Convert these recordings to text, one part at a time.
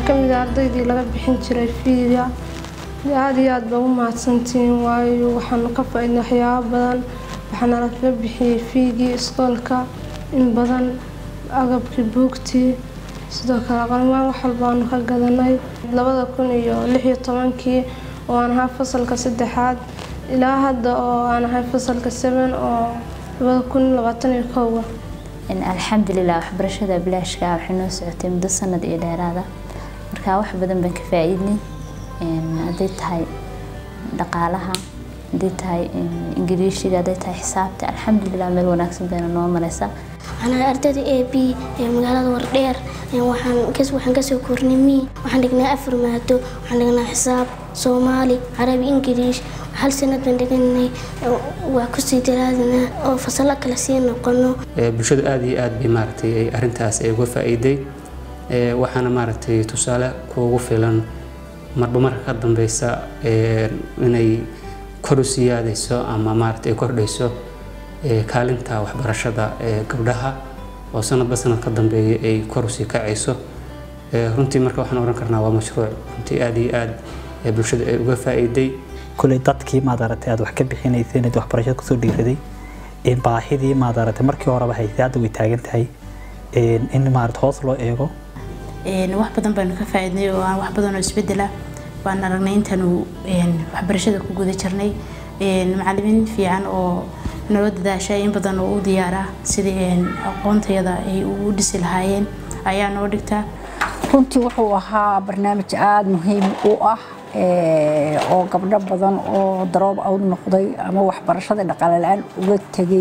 ka mid ah ardaydii laga bixin jiray fiiga aada iyo aad baa u mahadsantihiin waayo waxaanu ka faa-idnay waxyaabo badan waxaana lagaga bixiyey fiigii iskoolka in badan agabkii buugtii sidoo kale qalmaan wax walba aanu ka gadanay labada kun iyo lix iyo tobankii oo aan ahaa fasalka saddexaad ilaa hadda oo aan ahay fasalka seven oo labada kun labaatan iyo kowga alxamdulilah waxbarashada bilaashka ah waxay noo socotay muddo sanad iyo dheeraada marka wax badan baan ka faa-iidnay hadday tahay dhaqaalaha hadday tahay ingiriishiga hadday tahay xisaabta alxamdulilah meel wanaagsan bayna noo mareysaa waxaan ardayda a b ee magaalada wardheer waxaan kasoo kornay mi waxaan dhignaa afar maado waxaan dhignaa xisaab soomaali carabi ingiriish hal sanad baan dhiganay waa kusii daraadinaa oo fasalo kale sii noqono bulshadu aada iyo aad bay maaragtay ay arrintaas ay uga faa-iiday waxaana maaragtay tusaale kuugu filan marba marka ka dambeysa inay kor u siyaadayso ama maaragtay ay kordhayso kaalinta waxbarashada ee gabdhaha oo sanadba sanad ka dambeeya ay kor usii kacayso runtii marka waxaan oran karnaa waa mashruuc runtii aada iyo aad bulshada ay uga faa-iiday kuley dadkii maadaragtay aad wax ka bixinaysay inaad waxbarashada kusoo dhiiraday baahidii maadaragtay markii horeba haysay hadda way taagan tahay in maarata hoos loo eego wax badan baanu ka faa-idnay oo aan wax badan oo isbedela waan aragnay intaanu waxbarashada ku guda jirnay macalimiin fiican oo naloo dadaashay in badan oo u diyaara sidii aqoontayada ay ugu dhisi lahaayeen ayaa noo dhigtaa runtii wuxuu ahaa barnaamij aada muhiim u ah oo gabdho badan oo daroob awd noqday ama waxbarashada dhaqaale la-aan uga tegay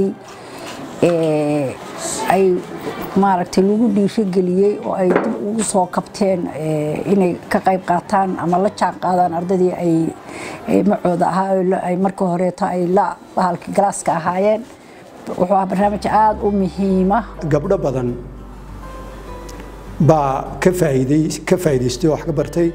ay maaragtay lagu dhiirigeliyey oo ay dib ugu soo kabteen inay ka qayb qaataan ama la jaan qaadaan ardaydii ay macooda ahaa ay markii horeeto ay la bahalkii galaaska ahaayeen wuxuu ahaa barnaamij aada u muhiima gabdho badan baa ka faa'iiday ka faa'iidaystay oo wax ka bartay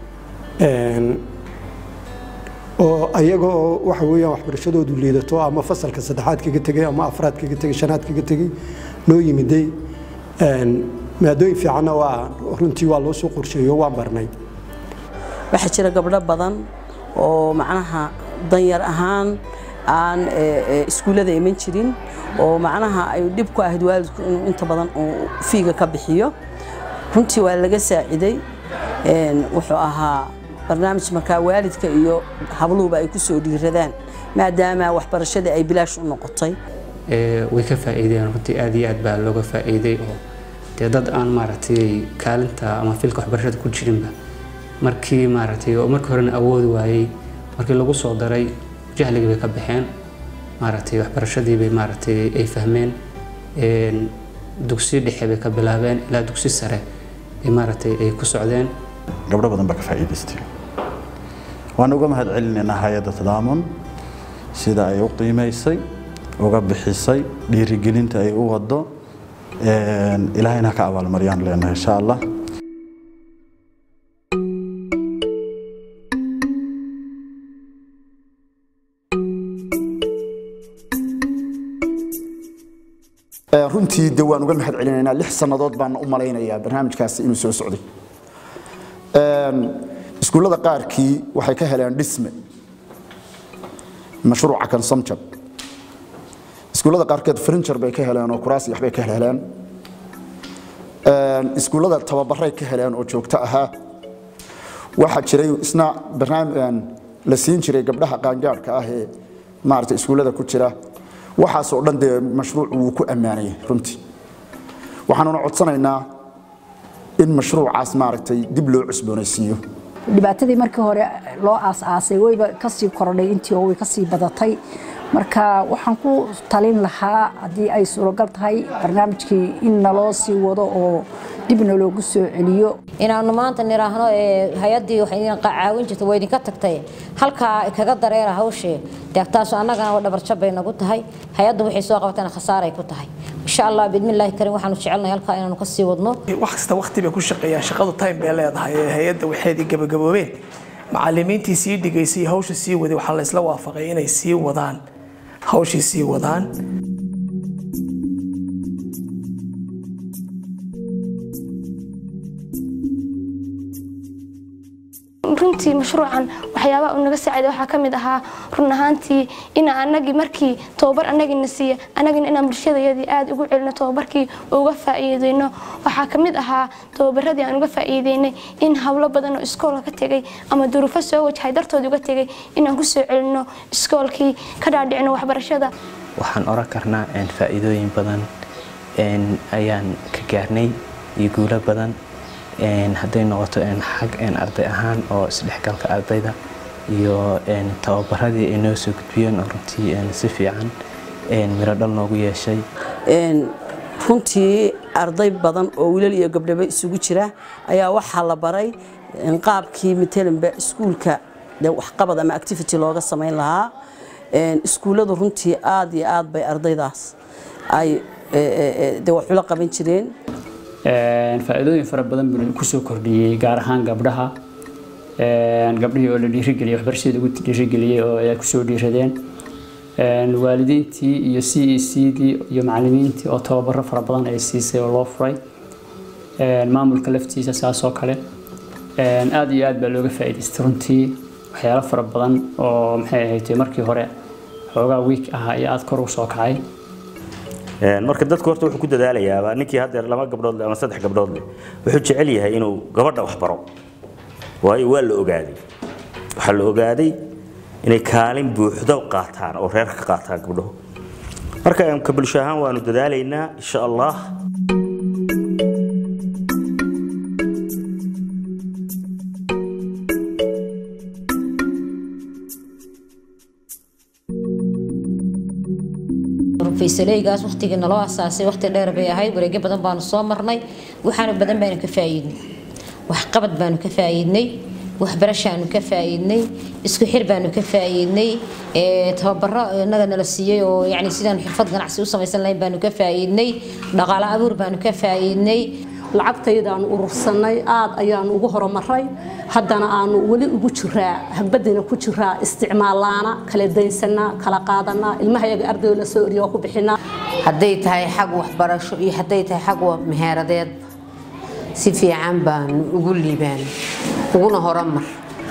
oo ayaga oo waxa weeyaan waxbarashadoodu liidato ama fasalka saddexaad kaga tegay ama afraad kaga tegay shanaad kaga tegay noo yimiday maadooyin fiicanna waa runtii waa loo soo qorsheeyo waan barnay waxaa jira gabdho badan oo macnaha danyar ahaan aan iskuullada iman jirin oo macnaha ay dhib ku ahayd waalidku inuu inta badan uu fiiga ka bixiyo runtii waa laga saaciday wuxuu ahaa barnaamij markaa waalidka iyo habluhuba ay ku soo dhiiradaan maadaama waxbarashadii ay bilaash u noqotay way ka faa'iideen runtii aad iyo aad baa looga faa'iiday oo dee dad aan maaragtay kaalinta ama filka waxbarashada ku jirinba markii maaragtay oo markii horena awoodi waayey markii lagu soo daray jahligii bay ka baxeen maaragtay waxbarashadii bay maaragtay ay fahmeen dugsi dhexe bay ka bilaabeen ilaa dugsi sare ay maaragtay ay ku socdeen gabdho badan baa ka faa'iidaystay waan uga mahad celinaynaa hay-adda tadaamun sida ay u qiimaysay uga bixisay dhiirigelinta ay u wado ilaahayna ha ka abaalmaryaan leenahay insha allah runtii de waan uga mahad celinaynaa lix sannadood baan u malaynayaa barnaamijkaasi inuu soo socday iskuullada qaarkii waxay ka heleen dhisme mashruuca kan samjab iskuullada qaarkeed frinjar bay ka heleen oo kuraas yaxbay ka heleen iskuullada tababaray ka heleen oo joogto ahaa waxaa jiray isna barnaamij la siin jiray gabdhaha qaangaadhka ah ee maarata iskuullada ku jira waxaasoo dhan dee mashruucu wuu ku ammaanayay runtii waxaanuna codsanaynaa in mashruucaas maaragtay dib loo cusboonaysiiyo dhibaatadii markii hore loo aas-aasay wayba kasii korodhay intii oo way kasii badatay marka waxaan ku talin lahaa haddii ay suuragal tahay barnaamijkii in naloo sii wado oo dibna loogu soo celiyo inaanu maanta niraahno hay-addii waxay idin caawin jirta waa idinka tagtay halkaa kaga dareera hawshee deegtaasu annagana dhabarjab bay nagu tahay hay-addu waxay soo qabatana khasaaray ku tahay insha allah biidmillaahi karim waxaanu jecelnahay halkaa inaanu ka sii wadno wax kasta waqti bay ku shaqeeyaan shaqadu time bay leedahay hay-adda waxeedii gabagaboobeen macalimiintii sii dhigaysay hawsha sii waday waxaa la isla waafaqay inay sii wadaan hawshii sii wadaan runtii mashruucan waxyaabaha uu naga saaciday waxaa ka mid ahaa run ahaantii in anagii markii tababar anagina siiya anagina inaan bulshadayadii aada ugu celino tababarkii uga faa'iideyno waxaa ka mid ahaa tababaradii aan uga faa'iideynay in howlo badan oo iskoolka ka tegay ama duruufo soo wajahay dartood uga tegay inaan kusoo celino iskoolkii ka dhaadhicino waxbarashada waxaan oran karnaa faa'iidooyin badan ayaan ka gaarnay iyo guulo badan hadday noqoto xag arday ahaan oo isdhexgalka ardayda iyo tababaradii ay noo soo gudbiyeen oo runtii si fiican miro dhal noogu yeeshay runtii arday badan oo wiilal iyo gabdhaba isugu jira ayaa waxaa la baray qaabkii matalanba iskuulka waxqabad ama activity looga samayn lahaa iskuulladu runtii aad iyo aad bay ardaydaas ay de waxula qaban jireen faa'iidooyin fara badan buu kusoo kordhiyey gaar ahaan gabdhaha gabdhihii oo la dhiirigeliyey waxbarashadii lagu dhiirigeliyey oo ay kusoo dhiiradeen waalidiintii iyo c e c dii iyo macallimiintii oo tababaro fara badan ay siisay oo loo furay maamulka laftiisa saas oo kale aad iyo aad baa looga faa'iidaystay runtii waxyaalo fara badan oo maxay ahayd markii hore xoogaa wiik ahaa iyo aad kor u soo kacay marka dadku horta wuxuu ku dadaalayaa ninkii haddeer laba gabdhood leh ama saddex gabdhood leh wuxuu jecel yahay inuu gabadha wax baro waayo waa la ogaaday waxaa la ogaaday inay kaalin buuxdo qaataan oo reerka ka qaataan gabdhuhu marka ka bulsho ahaan waanu dadaalaynaa insha allah faysaleygaas waqtigii naloo asaasay waqti dheer bay ahayd wareegyo badan baanu soo marnay waxaana badan baanu ka faa'iidnay waxqabad baanu ka faa'iidnay waxbarashaanu ka faa'iidnay isku xir baanu ka faa'iidnay tababaro inaga nala siiyey oo yani sidaan xirfad ganacsi u samaysan lahayn baanu ka faa'iidnay dhaqaale abuur baanu ka faa'iidnay lacagtaydaanu urursanay aad ayaanu ugu horumaray haddana aanu weli ugu jiraa hagbadina ku jiraa isticmaalaana kala daynsanaa kala qaadanaa ilmahayaga ardayda la soo oriya waa ku bixinaa hadday tahay xag waxbarasho iyo hadday tahay xag meheeradeed si fiican baanu ugu liibaan uguna horumar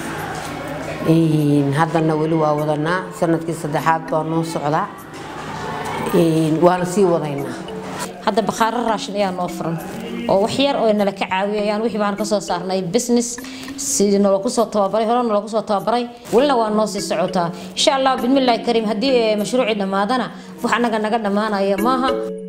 haddana weli waa wadanaa sanadkii saddexaad baa noo socdaa waana sii wadaynaa hadda bakhaaro raashin ayaa noo furan oo wax yar oo nala ka caawiyo ayaan wixii baan ka soo saarnay business sidii nala kusoo tababaray hore nala kusoo tababaray welina waa noo sii socotaa insha allah bismillaahi kariim haddii mashruucii dhammaadana wax annaga naga dhammaanaya maaha